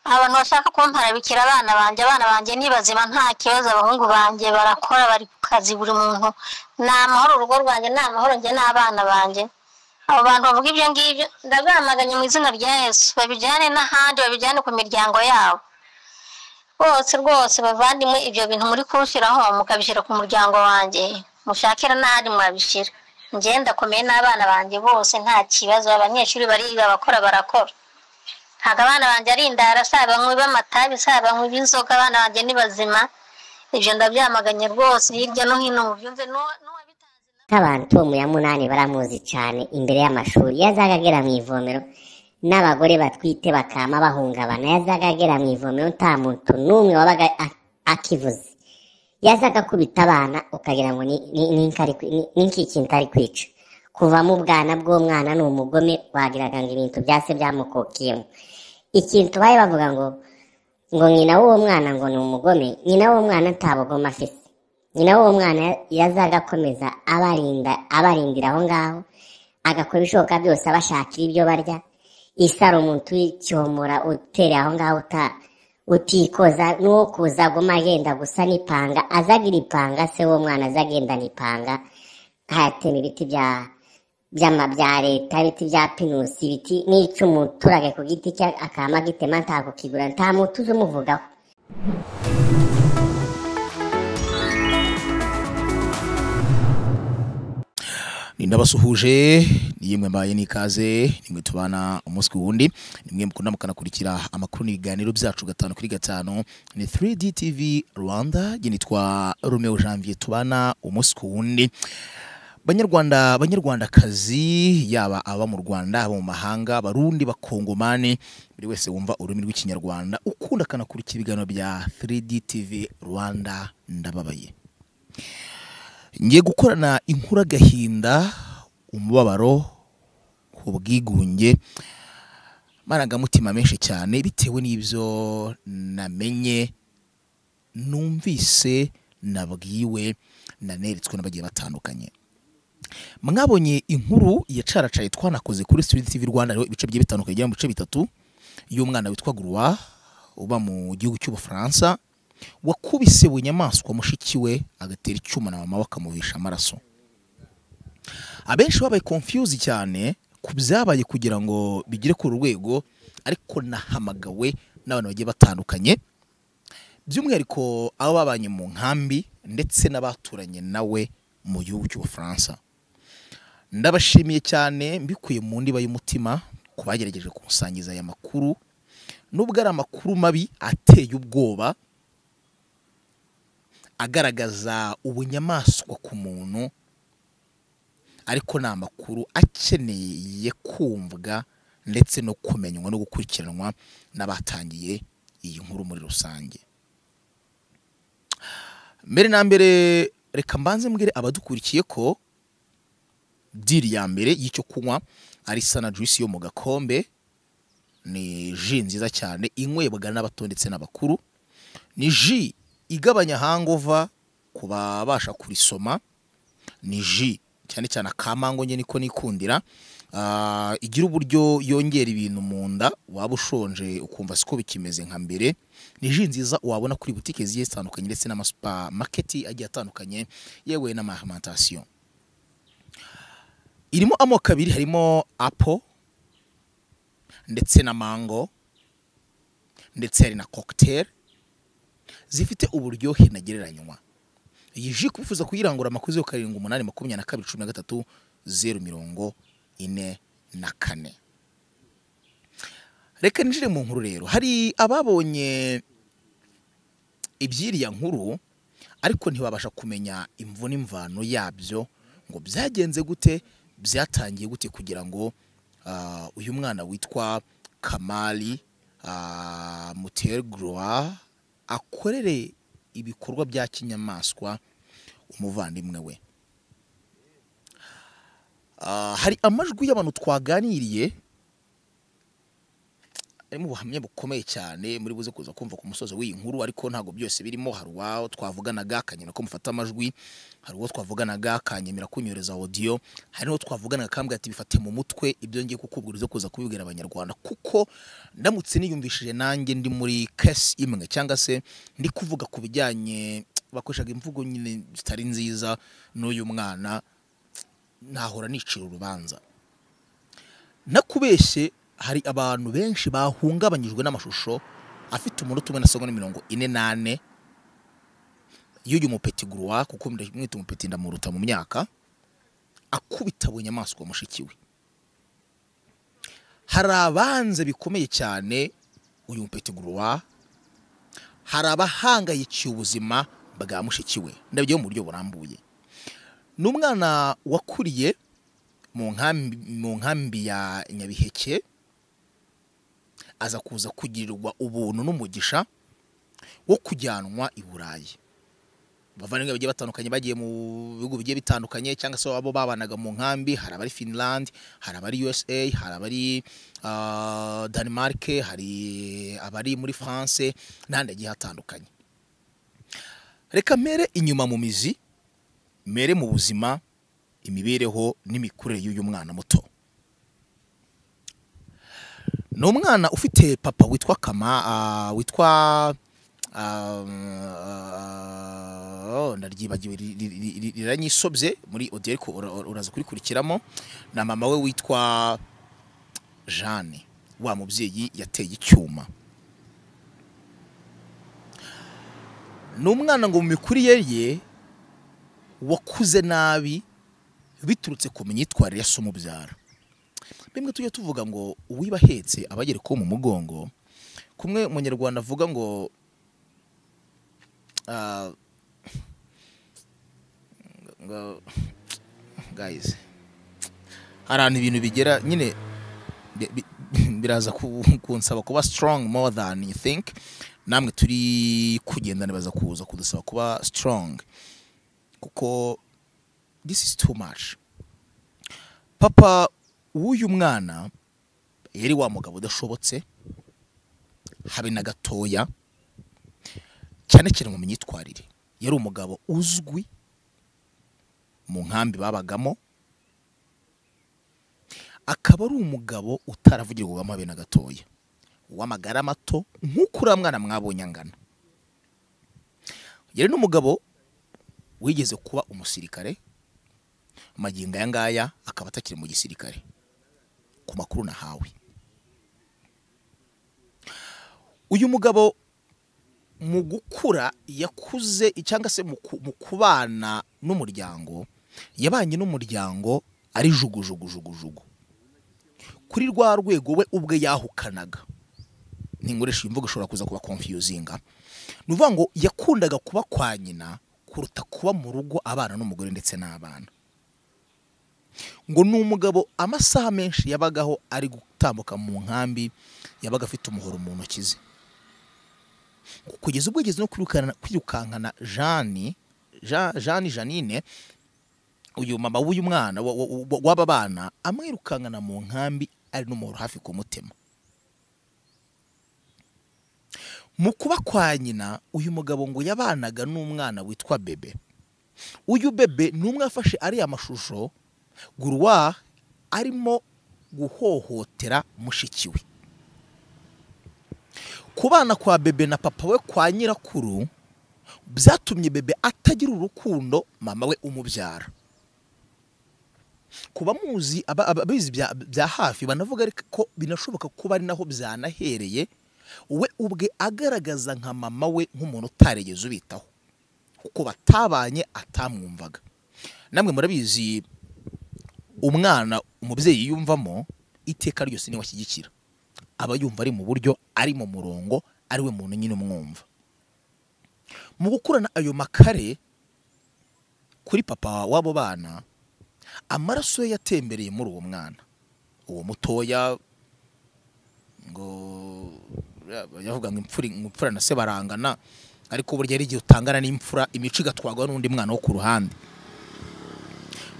abantu bashaka kumparabikira abana banjye abana banjye ni bazima nta kibazo abahungu banjye barakora bari ku kazi buri muntu ni amahoro urugo rwanjye ni amahoro njye n'abana banjye abo bantu bavuga ibyo ngibyo ndagamaganye mu izina rya yesu babijyane n'ahandi babijyane ku miryango yabo bose rwose bavandimwe ibyo bintu muri kunshyiraho mukabishyira ku muryango wanjye mushakira n'ahandi mwabishyira njye ndakomeye n'abana banjye bose nta kibazo abanyeshuri bariga abakora barakora ntabwo abana banjye ari indara si abanywi b'amatabi si abanywi b'inzoga abana banjye ni bazima ibyo ndabyamaganye rwose hirya no hino mubyumve n'uwabitazi nk'abantu tom ya munani baramuzi cyane imbere y'amashuri yazaga agera mu ivomero n'abagore batwite bakama bahungabana yazaga agera mu ivomero nta muntu n'umwe wabaga a- akivuze yazaga akubita abana ukagira ngo ni- ni- ni nk'ari kwi- ni- ni nk'iki kintu ari kwica kuvamo ubwana bw'umwana ni umugome wagiraga ngo ibintu byase byamukukiyemo ikintu bari bavuga ngo ngo nyina w'uwo mwana ngo ni umugome nyina w'uwo mwana nta bugome afite nyina w'uwo mwana yazaga akomeza abarinda abarindira aho ngaho agakora ibishoboka byose abashakira ibyo barya isaro umuntu w'icyomora utereye aho ngaho uta utikoza n'uwo kuza aguma agenda gusa n'ipanga azagira ipanga se w'uwo mwana azagendana ipanga hayatema ibiti bya by'ama bya leta ibiti bya pinusi ibiti n'icy'umuturage ku giti cye akaba agitema ntabwo kigura nta muntu uzi umuvugaho ni ndabasuhuje niyemwe mbaye n'ikaze nimwe tubana umunsi ku wundi nimwe mukunda mukanakurikira amakuru n'ibiganiro byacu gatanu kuri gatanu ni 3D TV Rwanda njye nitwa Romeo Janvier tubana umunsi ku wundi banyarwanda banyarwandakazi yaba aba mu rwanda aba mu mahanga abarundi bakongomani buri wese wumva ururimi rw'ikinyarwanda ukunda akanakurikira ibiganiro bya 3D TV Rwanda ndababaye ngiye gukorana inkuru agahinda umubabaro ubwigunge amarangamutima menshi cyane bitewe n'ibyo namenye numvise nabwiwe naneretswe n'abagiye batandukanye mwabonye inkuru ya caracaye twanakoze kuri Street TV Rwanda hariho ibice bigiye bitandukanye bigera mu bice bitatu y'umwana witwa Gurwa uba mu gihugu cy'Ubufaransa wakubise buri nyamaswa mushiki we agatera icyuma na mama bakamuvisha amaraso abenshi babaye confuse cyane ku byabaye kugira ngo bigere ku rwego ariko nahamagawe n'abantu bagiye batandukanye by'umwihariko abo babanye mu nkambi ndetse n'abaturanye nawe mu gihugu cy'ubufaransa ndabashimiye cyane mbikuye mu ndiba y'umutima ku bagerageje kusangiza aya makuru nubwo ari amakuru mabi ateye ubwoba agaragaza ubunyamaswa ku muntu ariko ni amakuru akeneye kumvwa ndetse no kumenywa no gukurikiranwa n'abatangiye iyi nkuru muri rusange mbere na mbere reka mbanze mbwire abadukurikiye ko diri ya mbere y'icyo kunywa ari sana juice yo mu gakombe ni ji nziza cyane inywebwa n'abato ndetse n'abakuru ni ji igabanya hangova ku babasha kurisoma ni ji cyane cyane akamango njye niko nikundira Ah, igira uburyo yongera ibintu mu nda waba ushonje ukumva siko bikimeze nka mbere ni ji nziza wabona kuri butike zigiye zitandukanye ndetse n'amasupamaketi agiye atandukanye yewe n'amahamantasiyo irimo amoko abiri harimo apo ndetse na mango ndetse hari na kokiteri zifite uburyohe ntagereranywa iyi ji kuba wifuza kuyirangura amakuru yo karindwi umunani makumyabiri na kabiri cumi na gatatu zeru mirongo ine na kane reka ninjire mu nkuru rero hari ababonye iby'iriya nkuru ariko ntibabasha kumenya imvu n'imvano yabyo ngo byagenze gute byatangiye gute kugira ngo ah, uyu mwana witwa kamari muterwa akorere ibikorwa bya kinyamaswa umuvandimwe we Ah, hari amajwi y'abantu twaganiriye harimo ubuhamya bukomeye cyane muri buze kuza kumva ku musozo w'iyi nkuru ariko ntabwo byose birimo hari uwo twavuganaga akanyemera ko mufata amajwi hari uwo twavuganaga akanyemera kunyereza audio hari n'uwo twavuganaga akambwira ati bifate mu mutwe ibyo ngiye kukubwira uze kuza kubibwira abanyarwanda kuko ndamutse niyumvishije nanjye ndi muri case imwe cyangwa se ndi kuvuga ku bijyanye bakoreshaga imvugo nyine zitari nziza n'uyu mwana nahora nicira urubanza nakubeshye hari abantu benshi bahungabanyijwe n'amashusho afite umunota umwe na segonda mirongo ine n'ane y'uyu mupeti guruwa kuko mwita umupeti ndamuruta mu myaka akubita buri nyamaswa mushiki we hari abanze bikomeye cyane uyu mupeti guruwa hari abahangayikiye ubuzima bwa mushiki we ndabyo mu buryo burambuye ni umwana wakuriye mu nkambi mu nkambi ya nyabiheke aza kuza kugirirwa ubuntu n'umugisha wo kujyanwa i burayi abavandimwe bagiye batandukanye bagiye mu bihugu bigiye bitandukanye cyangwa se abo babanaga mu nkambi hari abari finland hari abari usa hari abari ah, denmark hari abari muri france n'ahandi hagiye hatandukanye reka mpere inyuma mu mizi mere mu buzima imibereho n'imikurire y'uyu mwana muto ni umwana ufite papa witwa kama ah, witwa ah, oh, naryibagiwe ri- ri- ri- ri- riranyisobye muri audio ariko ura- ura- uraza kurikurikiramo na mama we witwa jeanne wa mubyeyi yateye icyuma ni umwana ngo mu mikurire ye wakuze nabi biturutse ku myitwarire ya so umubyara bimwe tujya tuvuga ngo uwiba ahetse aba agera ko mu mugongo kumwe umunyarwanda avuga ngo ah, ngo- guys hari ahantu ibintu bigera nyine bi- bi- biraza ku- kunsaba kuba strong more than you think namwe turi kugenda baza kuza kudusaba kuba strong kuko this is too much papa w'uyu mwana yari wa mugabo udashobotse habe na gatoya cyane cyane mu myitwarire yari umugabo uzwi mu nkambi babagamo akaba ari umugabo utaravugirwamo habe na gatoya w'amagara mato nk'uko uriya mwana mwabonye angana yari n'umugabo wigeze kuba umusirikare magingo aya ngaya akaba atakiri mu gisirikare ku makuru nahawe uyu mugabo mu gukura yakuze cyangwa se mu ku- mu kubana n'umuryango yabanye n'umuryango ari jugujugujugujugu kuri rwa rwego we ubwe yahukanaga ninkoresha iyi mvugo ishobora kuza kuba confusing ni ukuvuga ngo yakundaga kuba kwa nyina kuruta kuba mu rugo abana n'umugore ndetse n'abana ngo ni umugabo amasaha menshi yabagaho ari gutambuka mu nkambi yabaga afite umuhoro mu ntoki ze Ngo kugeza ubwo yageze no kwirukana- kwirukankana jani Ja- jani janine uyu mama w'uyu mwana wa- wa- wa- w'aba bana amwirukankana mu nkambi ari n'umuhoro hafi ku mutima mu kuba kwa nyina uyu mugabo ngo yabanaga n'umwana witwa bebe uyu bebe ni umwe afashe ariya mashusho guruwa arimo guhohotera mushiki we kubana kwa bebe na papa we kwa nyirakuru byatumye bebe atagira urukundo mama we umubyara ku bamuzi aba- aba- abizi bya- bya hafi banavuga ariko ko binashoboka kuba ari naho byanahereye we ubwe agaragaza nka mama we nk'umuntu utarigeze ubitaho kuko batabanye atamwumvaga namwe murabizi umwana umubyeyi yumvamo iteka ryose niwe ashyigikira aba yumva ari mu buryo ari mu murongo ari we muntu nyine umwumva mu gukurana ayo makare kuri papa w'abo bana amaraso ye yatembereye muri uwo mwana uwo mutoya ngo yavuga ngo imfura imfura na se barangana ariko burya hari igihe utangana n'imfura imico igatwarwa n'undi mwana wo ku ruhande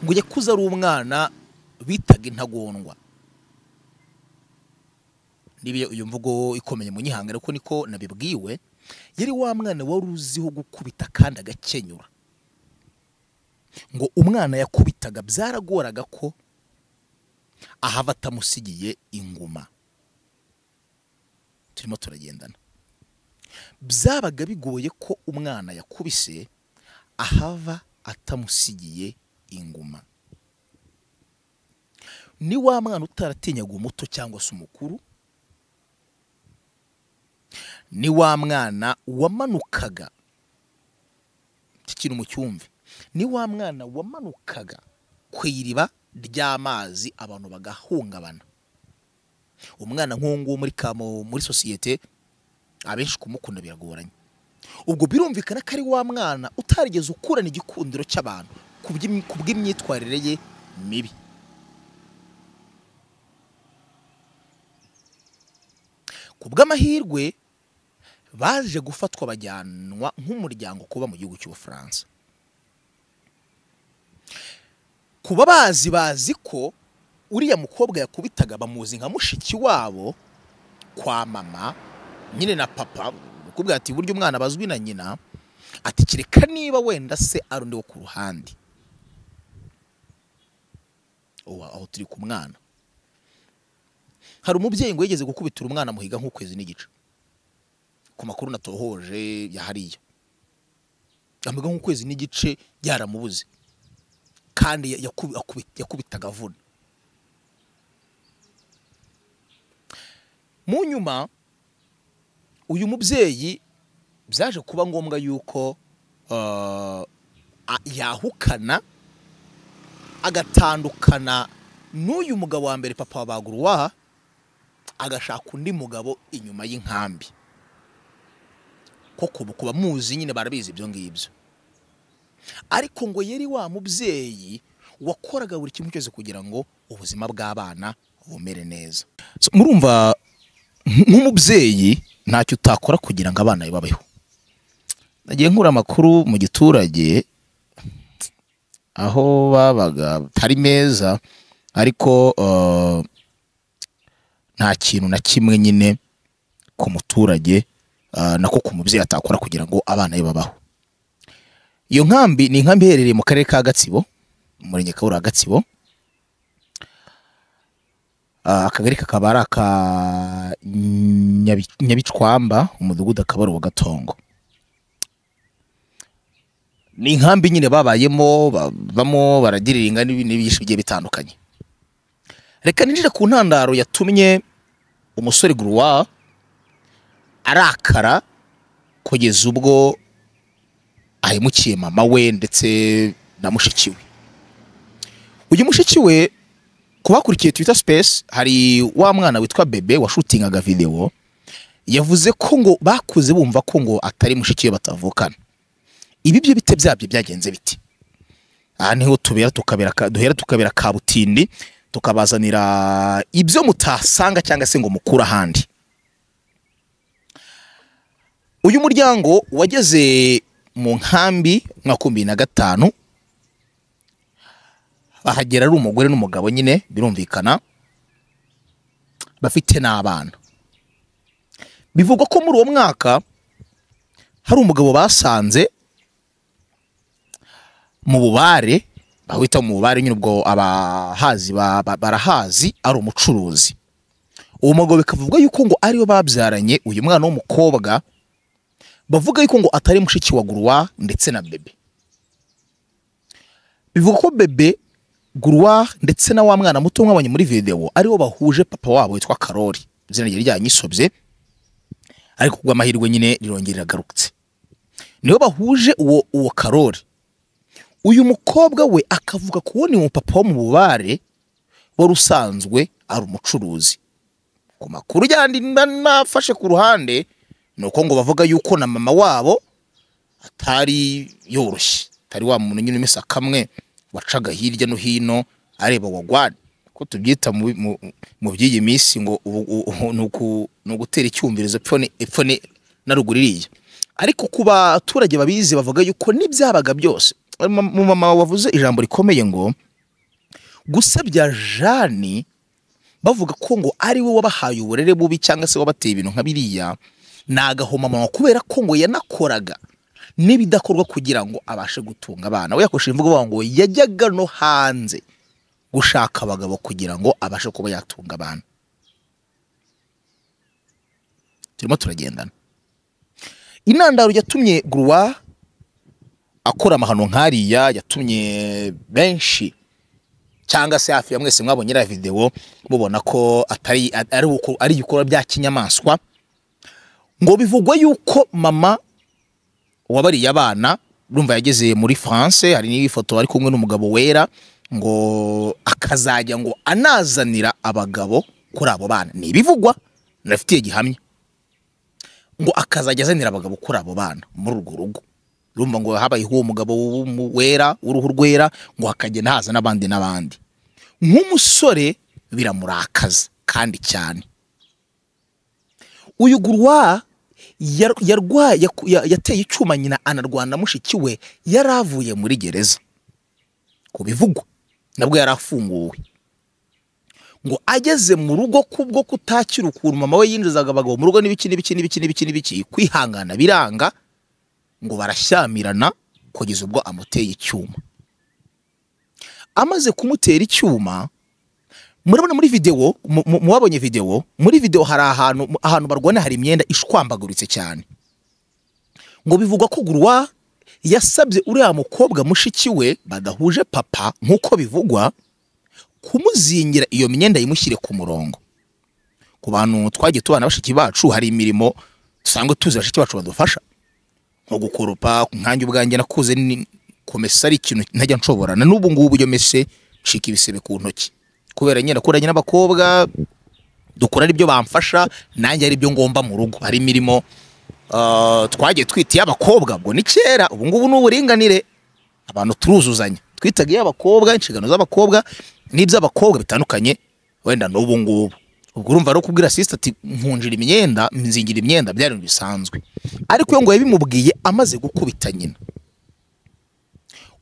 ngo yakuze ari umwana bitaga intagondwa niba iyo mvugo ikomeye mu nyihangane kuko niko nabibwiwe yari wa mwana wari uziho gukubita kandi agakenyura ngo umwana yakubitaga byaragoraga ko ahava atamusigiye inguma turimo turagendana byabaga bigoye ko umwana yakubise ahava atamusigiye inguma ni wa mwana utaratinyaga umuto cyangwa se umukuru ni wa mwana wamanukaga mu cyumve ni wa mwana wamanukaga ku iriba ry'amazi abantu bagahungabana umwana nk'uwo nguwo muri kamo muri sosiyete abenshi kumukunda biragoranye ubwo birumvikana ko ari wa mwana utarigeze ukurana igikundiro cy'abantu ku by'im- ku bw'imyitwarire ye mibi ku bw'amahirwe baje gufatwa bajyanwa nk'umuryango kuba mu gihugu cy'ubufaransa kuba bazi bazi ko uriya mukobwa yakubitaga bamuzi nka mushiki wabo kwa mama nyine na papa bakubwira ati burya umwana bazwi na nyina ati kereka niba wenda se ari undi wo ku ruhande ubu aho turi ku mwana hari umubyeyi ngo yigeze gukubitira umwana muhiga nk'ukwezi n'igice ku makuru natohoje ya hariya amuhiga nk'ukwezi n'igice yaramubuze kandi ya- yakubi- akubi- yakubitaga avuna mu nyuma uyu mubyeyi byaje kuba ngombwa yuko ah, a- yahukana agatandukana n'uyu mugabo wa mbere papa wa baguruwa agashaka undi mugabo inyuma y'inkambi koko kuba muzi nyine barabizi ibyo ngibyo ariko ngo yari wa mubyeyi wakoraga buri kimwe cyose kugira ngo ubuzima bw'abana bumere neza So, murumva nk- nk'umubyeyi ntacyo utakora kugira ngo abana be babeho nagiye nkura amakuru mu giturage aho babaga atari meza ariko eh, nta kintu na kimwe nyine ku muturage eh, nako ku mubyeyi atakora kugira ngo abana be babaho iyo nkambi ni inkambi iherereye mu karere ka gatsibo mu murenge kabura gatsibo Ah, akagari kakaba ari aka Nyabi- nyabicwamba umudugudu akaba ari uwa gatongo ni inkambi nyine babayemo bavamo baragiriringa n'ibintu byinshi bigiye bitandukanye reka ninjire ku ntandaro yatumye umusore guruwa arakara kugeza ubwo ahemukiye mama we ndetse na mushiki we uyu mushiki we ku bakurikiye twita sipesi hari wa mwana witwa bebe washutingaga videwo yavuze ko ngo bakuze bumva ko ngo atari mushiki we batavukana ibi byo bite byabyo byagenze biti aha niho tubera tukabera ka- duhera tukabera ka butindi tukabazanira ibyo mutasanga cyangwa se ngo mukure ahandi uyu muryango wageze mu nkambi mu mwaka w'ibihumbi bibiri na gatanu bahagera ari umugore n'umugabo nyine birumvikana bafite n'abana bivugwa ko muri uwo mwaka hari umugabo basanze mu bubare bahita mu bubare nyine ubwo abahazi ba- ba- barahazi ari umucuruzi uwo mugabo bikavugwa yuko ngo ariwe babyaranye uyu mwana w'umukobwa bavuga yuko ngo atari mushiki wa guruwa ndetse na bebe bivugwa ko bebe guruwa ndetse na wa mwana muto mwabonye muri videwo aribo bahuje papa wabo witwa karori izina rye ryanyisobye ariko kubw'amahirwe nyine rirongera riragarutse nibo bahuje uwo uwo karori uyu mukobwa we akavuga kubona uwo papa wo mu bubare wari usanzwe ari umucuruzi ku makuru yandi na- nafashe ku ruhande ni uko ngo bavuga yuko na mama wabo atari yoroshye atari wa muntu nyine umesa kamwe wacaga hirya no hino areba wagwani ko tubyita mu- mu- mu by'iyi minsi ngo ubu- u- u- ni uku- ni ugutera icyumvirizo epfo ni- epfo ni- na ruguru iriya ariko ku baturage babizi bavuga yuko n'ibyabaga byose mu mama wavuze ijambo rikomeye ngo gusebya jani bavuga ko ngo ari we wabahaye uburere bubi cyangwa se wabateye ibintu nka biriya ni agahomamunwa kubera ko ngo yanakoraga n'ibidakorwa kugira ngo abashe gutunga abana we yakoresheje imvugo bavuga ngo yajyaga no hanze gushaka abagabo kugira ngo abashe kuba yatunga abana turimo turagendana intandaro yatumye guruwa akora amahano nk'ariya yatumye benshi cyangwa se hafi ya mwese mwabonye iriya videwo mubona ko atari ari uko- ari ibikorwa bya kinyamaswa ngo bivugwa yuko mama wabariye abana urumva yageze muri france hari n'ifoto ari kumwe n'umugabo wera ngo akazajya ngo anazanira abagabo kuri abo bana ni ibivugwa narafitiye gihamya ngo akazajya azanira abagabo kuri abo bana muri urwo rugo urumva ngo habayeho uwo mugabo w'umu- wera w'uruhu rwera ngo hakagenda haza n'abandi n'abandi nk'umusore biramurakaza kandi cyane uyu gurwa yar- yarwa- yaku- ya- yateye icyuma nyina anarwana mushiki we yari avuye muri gereza ku bivugwa nabwo yari afunguwe ngo ageze mu rugo kubwo kutakira ukuntu mama we yinjizaga abagabo mu rugo n'ibiki n'ibiki n'ibiki n'ibiki n'ibiki kwihangana biranga ngo barashyamirana kugeza ubwo amuteye icyuma amaze kumutera icyuma murabona muri videwo mu- mu- mubabonye videwo muri videwo hari ahantu ahantu barwana hari imyenda ishwambaguritse cyane ngo bivugwa ko guruwa yasabye uriya mukobwa mushiki we badahuje papa nk'uko bivugwa kumuzingira iyo myenda yimushyire ku murongo ku bantu twagiye tubana bashiki bacu hari imirimo dusanzwe tuzi bashiki bacu badufasha nko gukoropa nkanjye ubwanjye nakuze ni- kumesa ari ikintu ntajya nshobora na n'ubu ngubu iyo mese nshika ibisebe ku ntoki kubera nyine nakuranye n'abakobwa dukora aribyo bamfasha nanjye aribyo ngomba mu rugo hari imirimo ah, twagiye twita iy'abakobwa ubwo ni kera ubu ngubu ni uburinganire abantu turuzuzanya twitaga iy'abakobwa inshingano z'abakobwa n'iby'abakobwa bitandukanye wenda n'ubu ngubu ubwo urumva ari ukubwira sisita ati nkunjira imyenda nzingira imyenda byari ibintu bisanzwe ariko iyo ngo yabimubwiye amaze gukubita nyina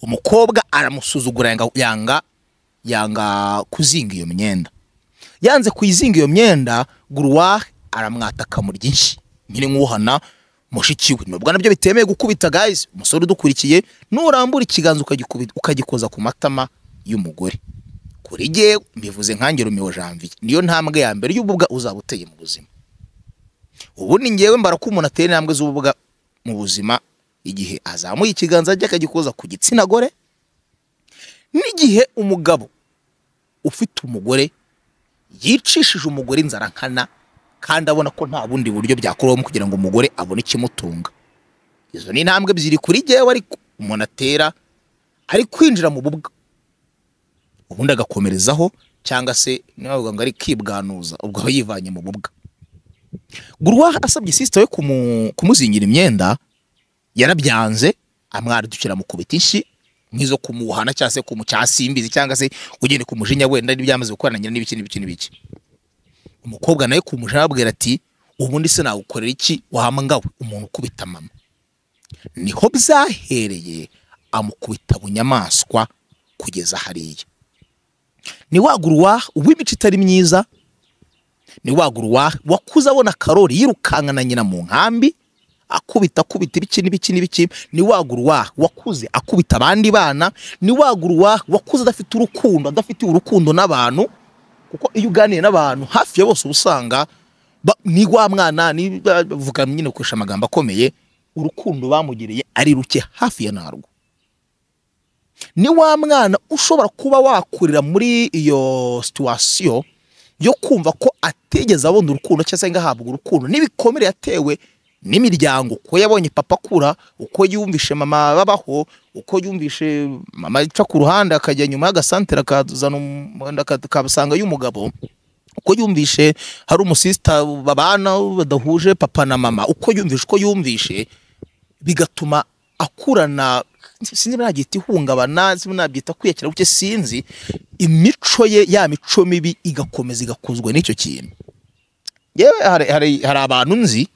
umukobwa aramusuzugura yanga yanga, yanga kuzinga iyo myenda yanze kuyizinga iyo myenda guruwa aramwataka mu ryinshi nyine nk'uhana mushiki we nubwo nabyo bitemeye gukubita guys umusore udukurikiye nurambura ikiganza ukagikubi- ukagikoza ku matama y'umugore kuri jye mbivuze nkange Romeo Janvier niyo ntambwe ya mbere y'ububwa uzaba uteye mu buzima ubu ni ngewe mbara ko umuntu atera intambwe z'ububwa mu buzima igihe azamuye ikiganza ajya akagikoza ku gitsina gore n'igihe umugabo ufite umugore yicishije umugore inzara nkana kandi abona ko nta bundi buryo byakorwamo kugira ngo umugore abone ikimutunga izo ni intambwe ebyiri kuri jyewe ariko umuntu atera ari kwinjira mu bubwa ubundi agakomerezaho cyangwa se niba bavuga ngo ari kwibwanuza ubwo aba yivanye mu bubwa guruwa asabye sisita we kumu- kumuzingira imyenda yarabyanze amwadukira amukubita inshyi nk'izo kumuhana cyangwa se kumucasimbizi cyangwa se ugende kumujinya wenda n'ibyamaze gukorana nyina n'ibiki n'ibiki n'ibiki umukobwa nawe kumujinya abwira ati ubundi se nagukorera iki wahamagawe umuntu ukubita mama niho byahereye amukubita bunyamaswa kugeza hariya ni wagurwa uw'imico itari myiza ni wagurwa wakuze abona karori yirukankana nyina mu nkambi akubita akubita ibiki n'ibiki n'ibiki ni wagurwa wakuze akubita abandi bana ni wagurwa wakuze adafite urukundo adafitiye urukundo n'abantu kuko iyo uganiye n'abantu hafi ya bose uba usanga ba- ni wa mwana ni bavuga nyine gukoresha amagambo akomeye urukundo bamugiriye ari ruke hafi ya narwo ni wa mwana ushobora kuba wakurira muri iyo situwasiyo yo kumva ko atigeze abona urukundo cyangwa se ngahabwa urukundo n'ibikomere yatewe n'imiryango uko yabonye papa akura uko yumvishe mama babaho uko yumvishe mama aca ku ruhande akajya nyuma y'agasantere akazana umuhanda akabasanga y'umugabo uko yumvishe hari umusisita babana badahuje papa na mama uko yumvishe uko yumvishe bigatuma akurana sinzi niba nabyita ihungabana sinzi niba nabyita kwiyakira buke sinzi imico ye ya mico mibi igakomeza igakuzwa n'icyo kintu yewe hari, hari, hari abantu nzi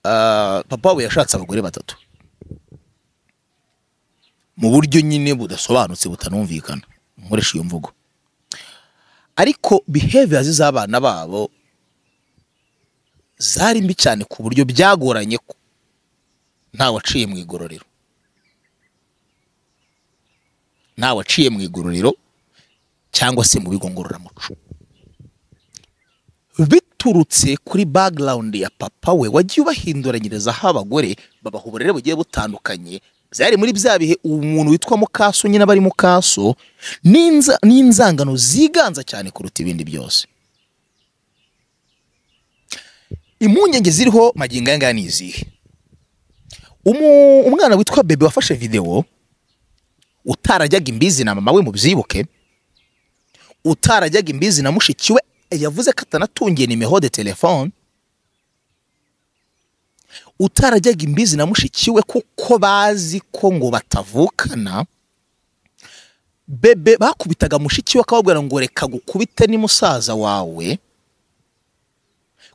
ah, papa we yashatse abagore batatu mu buryo nyine budasobanutse butanumvikana nkoresha iyo mvugo ariko behaviors z'abana babo zari mbi cyane ku buryo byagoranye ko nta waciye mu igororero nta waciye mu igororero cyangwa se mu bigo ngororamuco biturutse kuri background ya papa we wagiye ubahinduranyiriza aho abagore babaha uburere bugiye butandukanye byari muri bya bihe umuntu witwa mukaso nyine aba ari mukaso n'inza- n'inzangano ziganza cyane kuruta ibindi byose impungenge ziriho magingo aya ngaya ni izihe Umu- umwana witwa bebe wafashe videwo utarajyaga imbizi na mama we mu byibuke utarajyaga imbizi na mushiki we yavuze ko atanatungiye nimero de telefone utarajyaga imbizi na mushiki we kuko bazi ko ngo batavukana bebe bakubitaga mushiki we akababwira ngo reka gukubite ni musaza wawe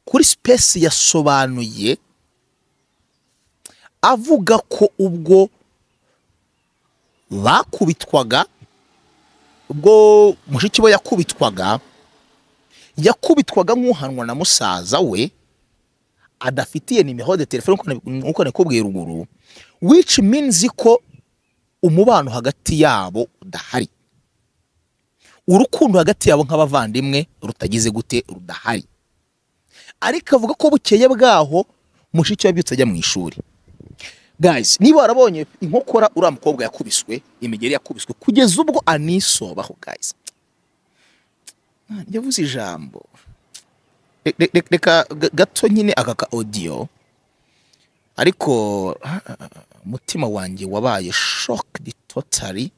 kuri sipesi yasobanuye avuga ko ubwo bakubitwaga ubwo mushiki we yakubitwaga yakubitwaga nk'uhanwa na musaza we adafitiye nimero de telefone nk'uko na- nk'uko nakubwiye ruguru which means ko umubano hagati yabo udahari urukundo hagati yabo nk'abavandimwe rutagize gute rudahari ariko avuga ko bukeye bwaho mushiki we abyutse ajya mu ishuri guys niba warabonye inkokora uriya mukobwa yakubiswe imigeri yakubiswe kugeza ubwo anisobaho guys yavuze ijambo Re- re- re- reka ga- gato nyine aka ka audio ariko ah, ah, ah, umutima wanjye wabaye shocked totally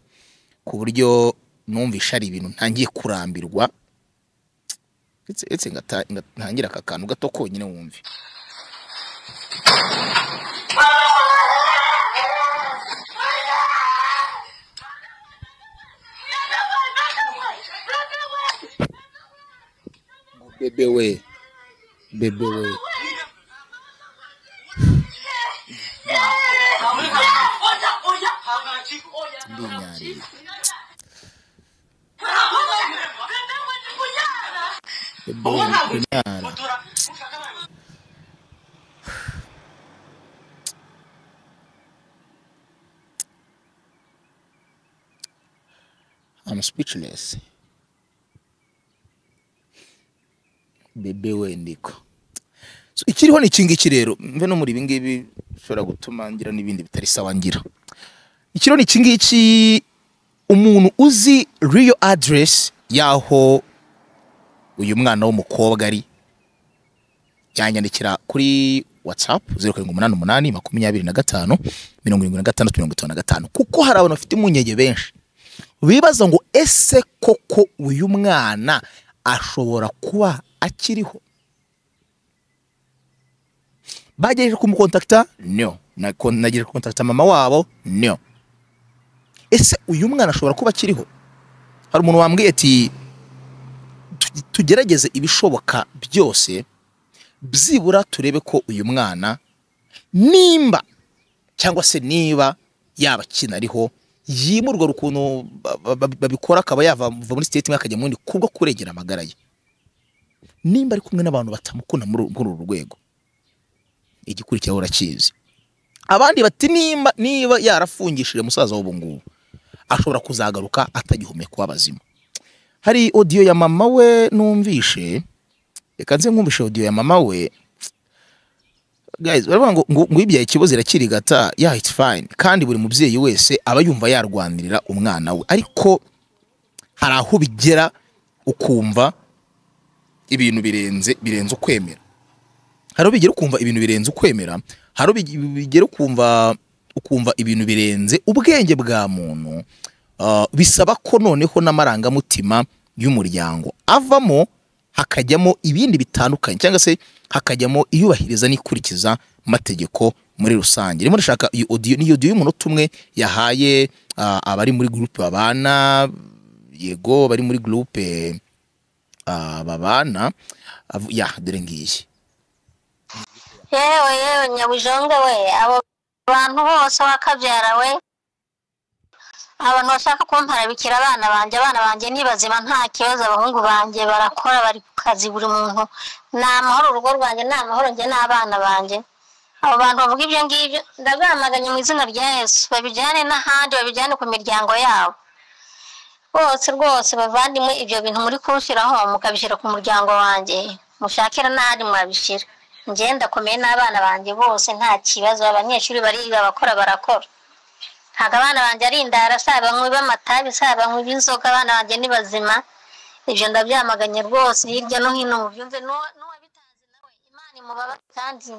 ku buryo numvisha ari ibintu ntangiye kurambirwa ndetse ndetse ngata- nga- ntangira aka kantu gato konyine wumve bebe we bebe we ndinyariye bebe we ndi kunyara I'm speechless. Bebe we ndiko. So, ikiriho ni iki ngiki rero mve no muri ibi ngibi bishobora gutuma ngira n'ibindi bitari sawa ngira. Ikiriho ni iki ngiki umuntu uzi real address y'aho uyu mwana w'umukobwa ari yanyandikira kuri WhatsApp zeru karindwi umunani umunani makumyabiri na gatanu mirongo irindwi na gatandatu mirongo itanu na gatanu kuko hari abantu bafite impungenge benshi bibaza ngo ese koko uyu mwana ashobora kuba akiriho bagejeje kumukontakita no Nako- nagejeje kukontakita mama wabo no ese uyu mwana ashobora kuba akiriho hari umuntu wambwiye ati "Tu- tugerageze ibishoboka byose byibura turebe ko uyu mwana nimba cyangwa se niba yaba akina ariho yimurwa hari ukuntu ba- ba- babikora akaba yava va muri siteti imwe akajya mu yindi kubwo kurengera amagara ye nimba ari kumwe n'abantu batamukunda muri uru- muri uru rwego igikurikiraho urakizi abandi bati nimba niba yarafungishije musaza w'ubu ngubu ashobora kuzagaruka atagihumeka w'abazima hari odiyo ya mama we numvishe reka nze nkumvishe odiyo ya mama we guys baravuga ngo ngo ngo ibyaye ikibazo irakirigata yeah it's fine kandi buri mubyeyi wese aba yumva yarwanirira umwana we ariko hari aho bigera ukumva ibintu birenze birenze ukwemera hari aho bigera ukumva ibintu birenze ukwemera hari aho bigi- bigera ukumva ukumva ibintu birenze ubwenge bwa muntu ah, bisaba ko noneho n'amarangamutima y'umuryango avamo hakajyamo ibindi bitandukanye cyangwa se hakajyamo iyubahiriza n'ikurikiza amategeko muri rusange rimo ndashaka iyi audio ni audio y'umunota umwe yahaye ah, abari muri groupe babana yego bari muri groupe ah, babana Avu- ya dore ngiyi yewe yewe nyabujonga we abo bantu bose wakabyara we abantu bashaka kumpara bikira abana banjye abana banjye ni bazima nta kibazo abahungu banjye barakora bari ku kazi buri muntu ni amahoro urugo rwanjye ni amahoro njye n'abana banjye abo bantu bavuga ibyo ngibyo ndabamaganye mu izina rya yesu babijyane n'ahandi babijyane ku miryango yabo bose rwose bavandimwe ibyo bintu muri kunshyiraho mukabishyira ku muryango wanjye mushakira n'ahandi mwabishyira njye ndakomeye n'abana banjye bose nta kibazo abanyeshuri bariga abakora barakora ntabwo abana banjye ari indara si abanywi b'amatabi si abanywi b'inzoga abana banjye ni bazima ibyo ndabyamaganye rwose hirya no hino mubyumve n'uwa- n'uwabitazi nawe imana imubaba kandi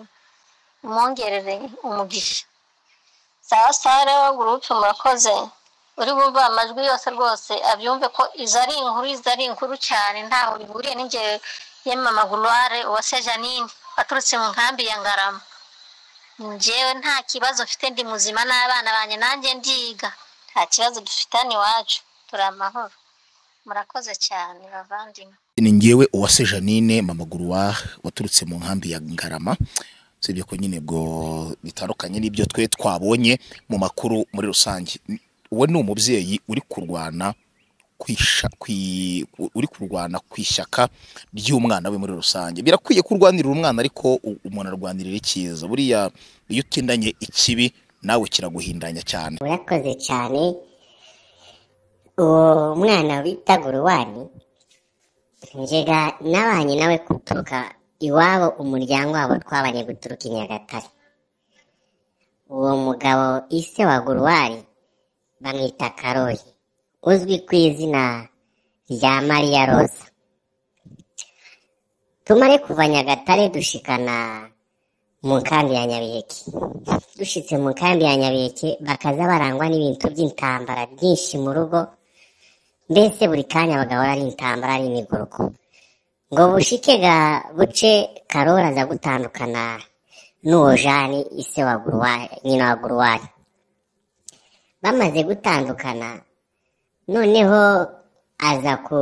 umwongerere umugisha sawa sawa rero gurupe murakoze uri bumve amajwi yose rwose abyumve ko izo ari inkuru izo ari inkuru cyane ntaho bihuriye n'ingewe yemama gulware uwase janine waturutse mu nkambi ya ngarama njyewe nta kibazo mfite ndi muzima n'abana banjye nanjye ndiga nta kibazo dufitanye iwacu turi amahoro murakoze cyane bavandimwe ni ngewe uwase janine mamaguru wa waturutse mu nkambi ya ngarama usibye ko nyine ubwo bitandukanye n'ibyo twe twabonye mu makuru muri rusange uwo ni umubyeyi uri kurwana kwisha- kwi- uri kurwana ku ishyaka ry'umwana we muri rusange birakwiye kurwanirira umwana ariko u- umuntu arwanirira icyiza buriya iyo utindanye ikibi nawe kiraguhindanya cyane urakoze cyane uwo mwana bita guruwani njyega nabanye nawe guturuka iwabo umuryango wabo twabanye guturuka i nyagatare uwo mugabo ise wa guruwari bamwita karori uzwi ku izina rya mariya roza tumare kuva nyagatare dushikana mu nkambi ya nyabiheke dushitse mu nkambi ya nyabiheke bakaza barangwa n'ibintu by'intambara byinshi mu rugo mbese buri kanya bagahora ari intambara ari imiguruko ngo bushike ga buce karori aza gutandukana n'uwo jani ise wa guruwari nyina wa guruwari bamaze gutandukana noneho aza ku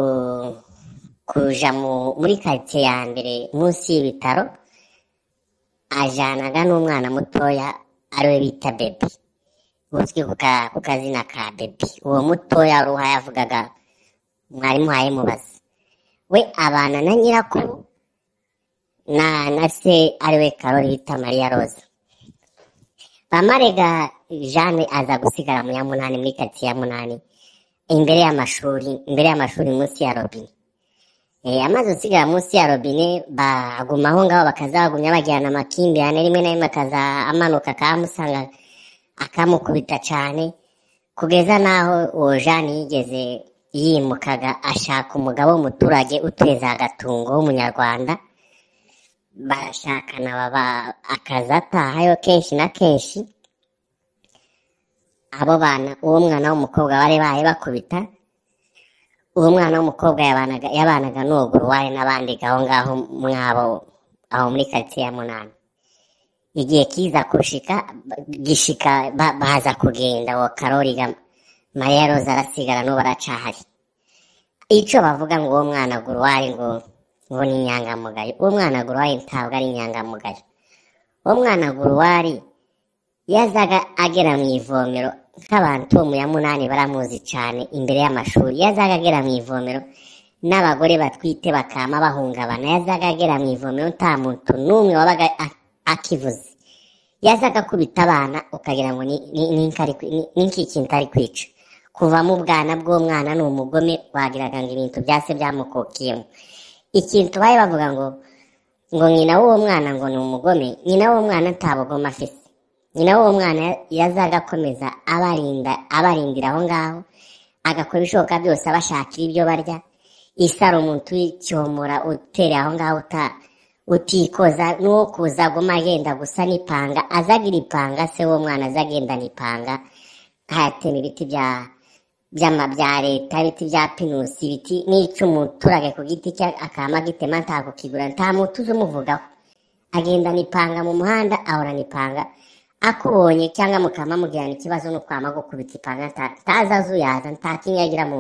kuja mu muri karitsiye ya mbere munsi y'ibitaro ajanaga n'umwana mutoya ariwe bita bebi uzwi ku ka- ku kazina ka bebi uwo mutoya ruha yavugaga mwarimu wawe mubaza we abana na nyirakuru na na se ariwe karori bita mariya roza bamarega jane aza gusigara mu ya munani muri karitsiye ya munani imbere y'amashuri imbere y'amashuri munsi ya robine Eh, amazi usigara munsi ya robine baguma aho ngaho bakaza bagumya bagirana amakimbirane rimwe na rimwe akaza amanuka akamusanga akamukubita cyane kugeza n'aho uwo jani yigeze yimukaga ashaka umugabo w'umuturage utuye za gatungo w'umunyarwanda barashakana baba akaza atahayo kenshi na kenshi abo bana uwo mwana w'umukobwa bari bahe bakubita uwo mwana w'umukobwa yabanaga yabanaga n'uwo guruwari n'abandi aho ngaho mwabo aho muri karitsiye ya munani igihe kiza kushika ba- gishika ba- baza kugenda uwo karori ga mariya roza arasigara n'ubu aracahari icyo bavuga ngo uwo mwana guruwari ngo ngo ni inyangamugayo uwo mwana guruwari ntabwo ari inyangamugayo uwo mwana guruwari yazaga agera mu ivomero nk'abantu bo mu ya munani baramuzi cyane imbere y'amashuri yazaga agera mu ivomero n'abagore batwite bakama bahungabana yazaga agera mu ivomero nta muntu n'umwe wabaga a- akivuze yazaga akubita abana ukagira ngo ni- ni- ni nkari kwi- ni- ni nkikintu ari kwica kuva mu bwana bw'umwana ni umugome wagiraga ngo ibintu byase byamukokiyemo ikintu bari bavuga ngo ngo nyina w'uwo mwana ngo ni umugome nyina w'uwo mwana nta bugome afite nyina w'uwo mwana yazaga akomeza abarinda abarindira aho ngaho agakora ibishoboka byose abashakira ibyo barya isaro umuntu w'icyomora utere aho ngaho uta- utikoza n'uwo kuza aguma agenda gusa n'ipanga azagira ipanga se w'uwo mwana azagenda n'ipanga hayatema ibiti bya by'ama bya leta ibiti bya pinusi ibiti n'icy'umuturage ku giti cye akaba agitema ntakukigura nta muntu uzi umuvugaho agendana ipanga mu muhanda ahorana ipanga akubonye cyangwa mukaba mugirana ikibazo no kwama gukubita ipanga nta- ntazi azuyaza nta kimwe agira mu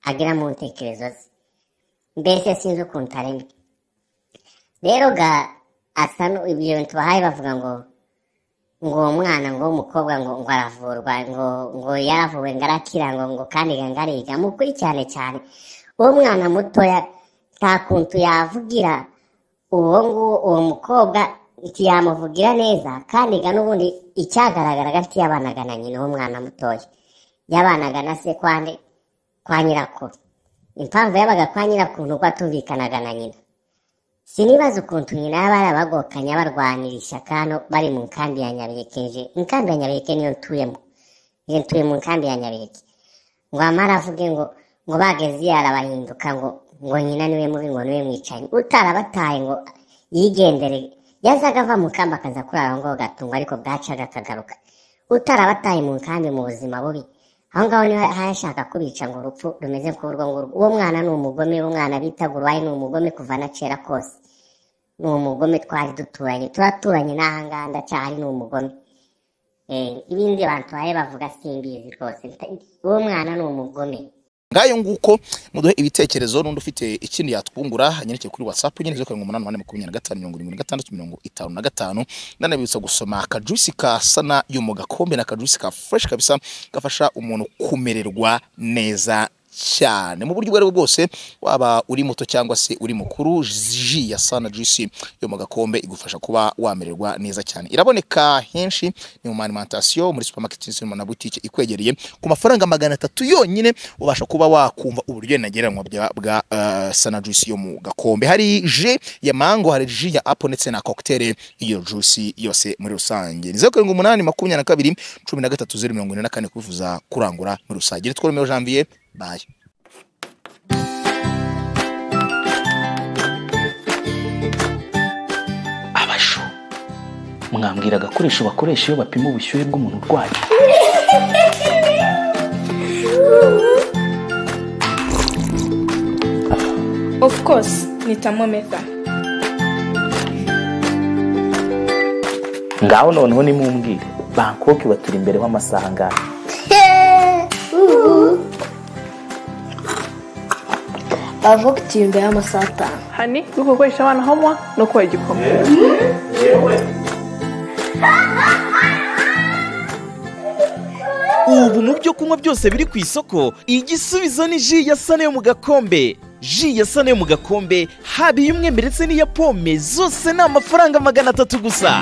agira mu ntekerezo ze mbese sinzi ukuntu aremye rero ga asa n'ibyo bintu bahaye bavuga ngo ngo uwo mwana ngo w'umukobwa ngo ngo aravurwa ngo ngo yaravuwe ngo arakira ngo ngo kandi ngo ngariga mukurikirane cyane uwo mwana mutoya nta kuntu yavugira uwo nguwo uwo mukobwa ntiyamuvugira neza kandi ga n'ubundi icyagaragaraga ntiyabanaga na nyina uwo mwana mutoya yabanaga na se kwande kwa nyirakuru impamvu yabaga kwa nyirakuru nuko atumvikanaga na nyina sinibaza ukuntu nyina yaba yarabagokanye abarwanira ishyaka hano bari mu nkambi ya nyabiheke je inkambi ya nyabiheke niyo ntuyemo je ntuye mu nkambi ya nyabiheke ngo amara avuge ngo ngo bageze yarabahinduka ngo ngo nyina niwe mubi ngo niwe mwicanyi utarabataye ngo yigendere yazaga ava mu kambi akaza kurara aho ngaho gatungwa ariko bwacaga akagaruka utarabataye mu nkambi mu buzima bubi aho ngaho niho yashaka kubica ngo urupfu rumeze nk'urwo ngurwo uwo mwana ni umugome uwo mwana bitaga uruwaye ni umugome kuva na kera kose ni umugome twari duturanye turaturanye n'ahangaha ndacahari ni umugome Eh, ibindi bantu baye bavuga simbizi rwose Nta- uwo mwana ni umugome ngayo nguko muduhe ibitekerezo n'undi ufite ikindi yatwungura anyandikire kuri whatsapp nyine zeru karindwi umunani umunani makumyabiri na gatanu mirongo irindwi na gatandatu mirongo itanu na gatanu nanabibutsa gusoma akajusi ka sana yo mu gakombe n'akajusi ka fresh kabisa gafasha umuntu kumererwa neza cyane mu buryo ubwo ari bwo bwose waba uri muto cyangwa se uri mukuru ji ya sana juice yo mu gakombe igufasha kuba wamererwa neza cyane iraboneka henshi ni mu ma alimentation muri supermarket ndetse no mu na butike ikwegereye ku mafaranga magana atatu yonyine ubasha kuba wakumva uburyo ntagereranywa bya- bwa eh, sana juice yo mu gakombe hari je ya mango hari ji ya apple ndetse na cocktail iyo juice yose muri rusange ni zeru karindwi umunani makumyabiri na kabiri cumi na gatatu zeru mirongo ine na kane kubivuza kurangura muri rusange tworomeho janvier baye abashu mwambwira agakoresho bakoresha iyo bapima ubushyuhe bw'umuntu urwaye Of course, ni thermometer. ngaho noneho nimumbwire bangkok ibatura imbere w'amasaha angahe avuga uti imbere y'amasaha atanu Hani, uri gukoresha abana homework no kubaha igikoma. ubu mu byo kunywa byose biri ku isoko igisubizo ni ji ya sane yo mu gakombe ji ya sane yo mu gakombe haba iy'umwe ndetse n'iya pome zose ni amafaranga magana atatu gusa